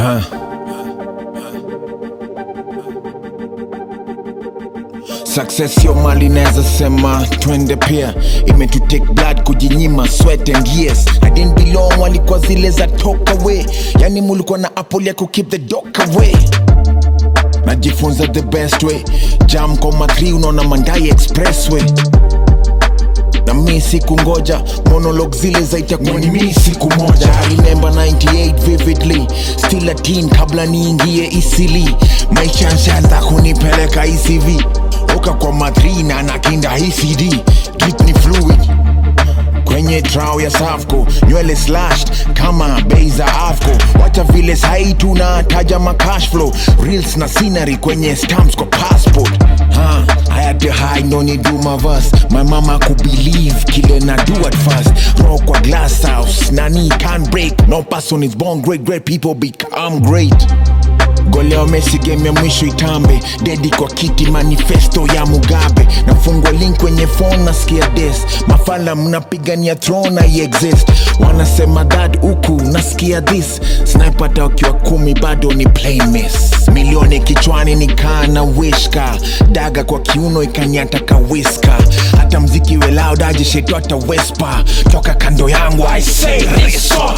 Ah. Success sio mali naweza sema twende pia imetutake blood kujinyima sweat and years I didn't belong walikuwa zile za talk away yani mulikuwa na apple ya ku keep the dog away najifunza the best way jam kwa matri unaona mandai expressway na mi siku ngoja monologue zile zaitakuwa ni mi siku moja I remember 98 vividly still a teen kabla niingie isili maisha nshaanza kunipeleka ecv oka kwa matrina na kinda hii cd drip ni fluid kwenye trao ya safco nywele slashed kama bei za afco wacha vile sai tunataja macash flow reels na scenery kwenye stamps kwa passport ha, I had to hide no need do my verse my mama could believe kile na do at first rock kwa glass house nani can't break no person is born great great people become great goleo Messi game ya mwisho itambe dedi kwa kiti manifesto ya Mugabe nafungwa link kwenye phone nasikia des mafala mnapigania throne I exist wanasema that huku nasikia this snipata wakiwa kumi bado ni plain miss milioni kichwani nikaa na wishka daga kwa kiuno ikanyata kawiska hata mziki we loud aje shetu hata wespa toka kando yangu I say reso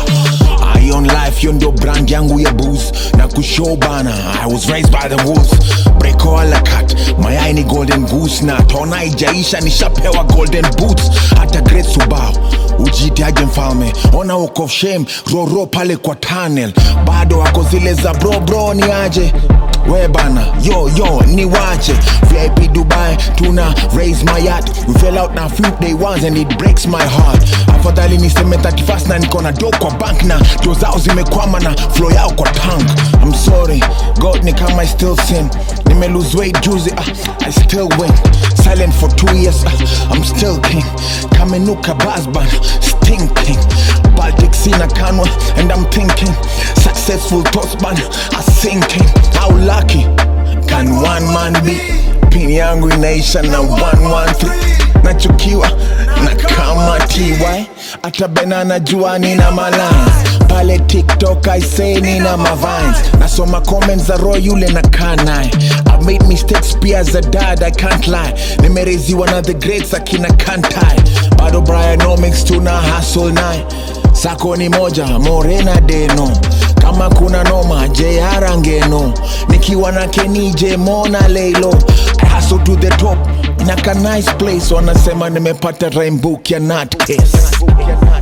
Ion Life hiyo ndio brand yangu ya booze na kushow bana I was raised by the wolves break all a cut mayai ni golden goose na tona ijaisha nishapewa golden boots hata great subao ujitiaje mfalme ona walk of shame roro pale kwa tunnel bado wako zile za bro bro ni aje we bana yo yo ni wache vip dubai tuna raise my yacht we fell out na few day ones and it breaks my heart afadhali niseme 31st na niko na do kwa bank na do zao zimekwama na flow yao kwa tank i'm sorry god ni kama i still sin nime lose weight juzi uh, i still win silent for two years uh, i'm still king kamenuka basban stinking baltic sina kanwa and i'm thinking successful thoughts ban are sinking how lucky can one man be pin yangu inaisha na 113 nachukiwa na kama ty hata bena najua nina malans pale tiktok i say nina mavines nasoma comments za roy yule na kanaye i made mistakes pia za dad i can't lie nimereziwa na the greats akina kantai bado bryanomics tuna hasl naye sako ni moja morena deno kama kuna noma jr ngeno nikiwa na kenije mona leilo I hustle to the top inaka nice place wanasema nimepata rainbook ya nutcase